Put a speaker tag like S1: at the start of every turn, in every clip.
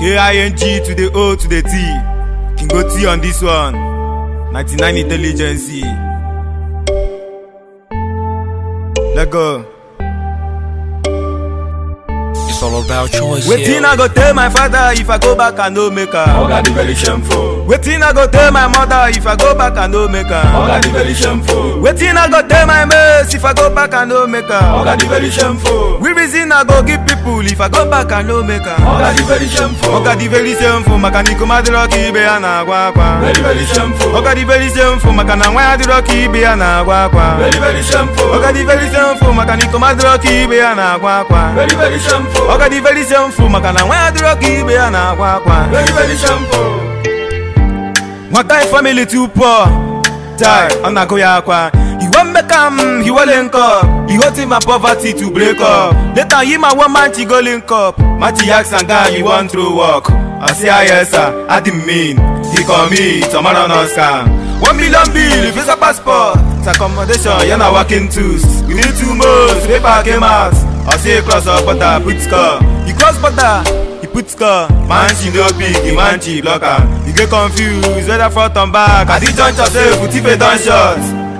S1: K-I-N-G to the O to the T. Can go T on this one. 99 intelligence. Let go.
S2: It's all about choice.
S1: Waiting
S2: yeah.
S1: I go tell my father if I go back and no make her.
S3: Oga the very shameful.
S1: Waiting I go tell my mother if I go back and no make her.
S3: Oga the very shameful.
S1: Waiting I go tell my mates if I go back and no make her.
S3: Oga the very shameful.
S1: We reason I go give people if I go back and no make her.
S3: Oga the very shameful.
S1: Oga the very same for makaniko madiroki ibe ya na agwa akwa.
S3: Very very shameful.
S1: Oga the very same for makana nwa adiroki ibe ya na agwa akwa.
S3: Very very shameful.
S1: Oga the very same for makaniko madiroki ibe ya na agwa akwa.
S3: Very very shameful.
S1: Oga the very same for makana nwa adiroki ibe ya na agwa akwa.
S3: Very very shameful.
S1: Nwata him family too poor. Die, ọ na-agụ ya akwa. He wan make am, he wan link up. He hot him my poverty to break up. Later him and one man she go link up. Machi ask am guy you wan throw work. I say ah yes sir, I didn't mean. He call me, tomorrow no scam. One million bill, visa passport. It's accommodation, you're not working tools. We need two months, paper came out. I say cross up border, put score. He cross border, he put score. Man she no big, the man she block am. You get confused whether front and back. At the juncture say put if don shot.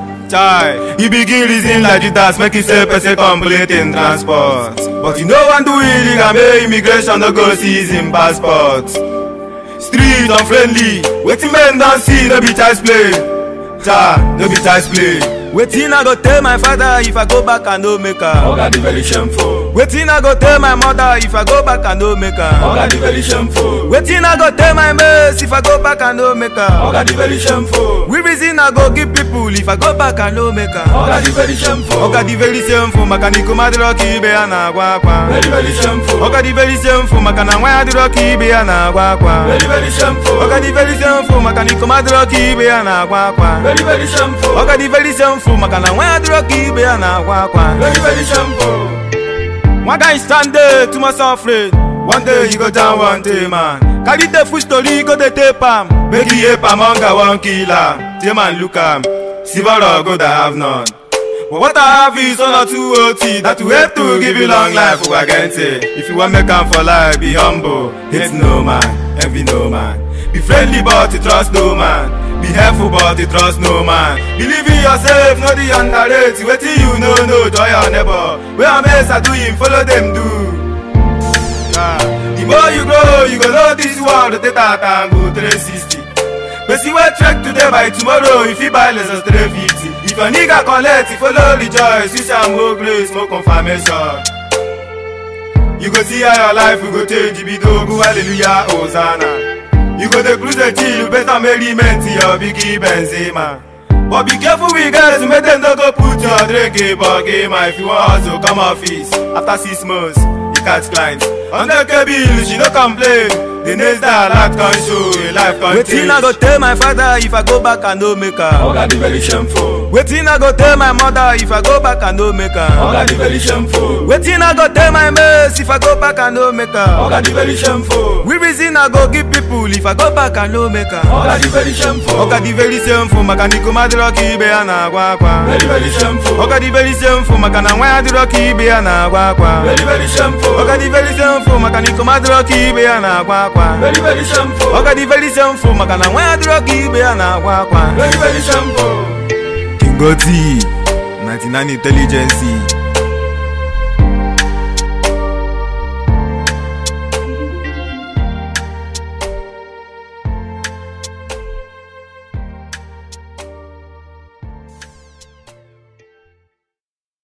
S1: Chai, he begin reason like Judas make himself person complete in transport. But you no wan do illegal make immigration no go seize him passport. Street unfriendly, wetin men don see no be child's play. Cha, no be child's play. Wetin I go tell my father if I go back and no make am?
S3: Oga the very shameful.
S1: Wetin I go tell my mother if I go back and no make am?
S3: Oga the very shameful.
S1: Wetin I go tell my mates if I go back and no make am?
S3: Oga the very shameful.
S1: We reason I go give people if I go back and no make am?
S3: Oga the very shameful.
S1: Oga the very same for makaniko madiroki ibe ya na agwa akwa.
S3: Very very shameful.
S1: Oga the very same for makana nwa adiroki ibe ya na agwa akwa.
S3: Very very shameful.
S1: Oga the very same for makaniko madiroki ibe ya na agwa akwa.
S3: Very very shameful.
S1: Oga the very same for makana nwa adiroki ibe ya na agwa akwa.
S3: Very very shameful.
S1: One guy stand there too much afraid. One day you go down one day man. Carry the food story go dey tape am. Make he ape am hunger wan kill am. Tay man look am. Silver or gold I have none. But what I have is one or two OT that will help to give you long life Ugagente. If you wan make am for life, be humble. Hate no man, envy no man. Be friendly but you trust no man. Be helpful but you trust no man. Believe in yourself, no the underrate. Wetin you know, no joy your neighbor. Where am I do him, follow them do. Yeah. The more you grow, you go know this world, the data can go 360. But see what track today by tomorrow, if you buy less than 350. If your nigga collect, you follow rejoice, you shall more grace, more confirmation. You go see how your life will go change, you be dogu, hallelujah, hosanna. You go the cruise the chill, you better merriment to your biggie Benzema. But be careful with guys, make them don't go put your drink in game. If you want hustle, come office. After six months, you catch clients. Under bill, she no complain. The next day, life can show, a life can Wetin I go tell my father if I go back and no make am?
S3: Oga the very shameful.
S1: Wetin I go tell my mother if I go back and no make am?
S3: Oga the very shameful.
S1: Wetin I go tell my mates if I go back and no make am?
S3: Oga the very shameful.
S1: We reason I go give people if I go back and no make am?
S3: Oga the very shameful.
S1: Oga the very same for makaniko madiroki ibe ya na agwa akwa.
S3: Very very shameful.
S1: Oga the very same for makana nwa adiroki ibe ya na agwa akwa.
S3: Very very shameful.
S1: Oga the very same for makaniko madiroki ibe ya na agwa akwa.
S3: Very very shameful.
S1: Oga the very same for makana nwa adiroki ibe ya na agwa akwa.
S3: Very very shameful.
S1: King Goti, 99 Intelligence.